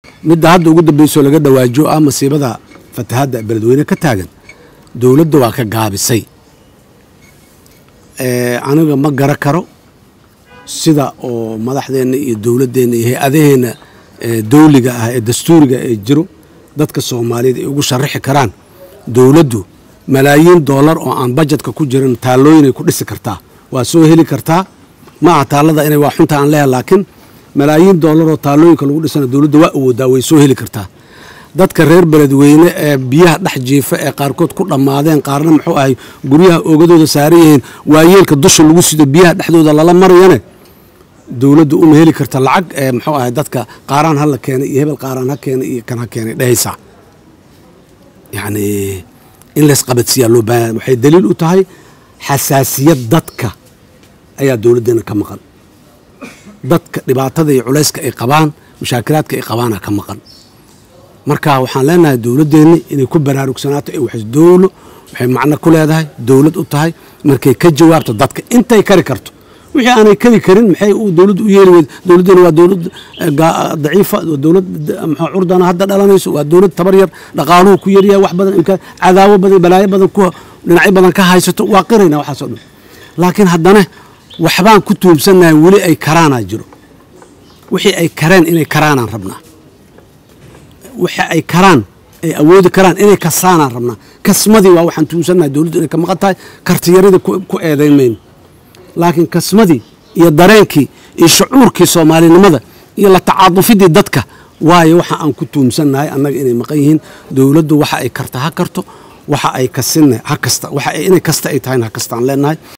midda hadda ugu dambeysoo laga dhawaajo ah masiibada fatahadda beledweyne ka taagan dowladda waa ka gaabisay aniga ma gara karo sida oo madaxdeenna iyo dowladdeenna iyo hay-adaheenna dawliga ah ee dastuuriga ee jiro dadka soomaaliyeed ay ugu sharaxi karaan dowladdu malaayiin doolar oo aan bajetka ku jirin taallooyinay ku dhisi kartaa waa soo heli kartaa ma aha taallada inay waa xunta aan leehay laakiin malaayiin doolar oo taallooyinka lagu dhisana dowladda waa awoodaa way soo heli kartaa dadka reer beledweyne ee biyaha dhex jiifa ee qaarkood ku dhammaadeen qaarna muxuu ahay guryaha oogadooda saaran yihiin waayeelka dusha lagu sido biyaha dhexdooda lala marayane dowladda uma heli karta lacag ee muxuu ahay dadka qaaraan hala keenay iyo hebel qaaraan ha keenay iyo kan ha keenay dhehaysaa yacni in laysqabadsiiyaa loo baahanya waxay daliil u tahay xasaasiyad dadka ayaa dowladdeena ka maqan dadka dhibaatada iyo culayska ay qabaan mashaakilaadka ay qabaana ka maqan marka waxaan leenahay dowladdeenni inay ku baraarugsanaato ee wax dowlo waxay macno ku leedahay dowlad u tahay markay ka jawaabto dadka intay kari karto wixii aanay kari karin maxay dowladdu u yeeli weyd dowladdeena waa dowlad daciifa waa dowlad maxaa curdana hadda dhalanayso waa dowlad tabar yar dhaqaaluhu ku yaryahay wax badan imkaan cadaawo badan balaayo badan ku dhinacyo badan ka haysato waa qirayna waxaasoo dhan laakiin haddana waxbaan ku tuubsannahay weli ay karaanaa jiro wixii ay kareen inay karaanaan rabnaa wixii ay karaan ay awoodi karaan inay kasaanaan rabnaa kasmadii waa waxaan tuubsannahay dowladdu inay ka maqan tahay kartiyaradii ku eedayn mayno laakiin kasmadii iyo dareenkii iyo shucuurkii soomaalinimada iyo la tacaadufidii dadka waayo waxa aan ku tuumsannahay annaga inay maqan yihiin dowladdu waxa ay karta ha karto waxa ay kasinna ha kasta waxa inay kasta ay tahayna ha kastaan leenahay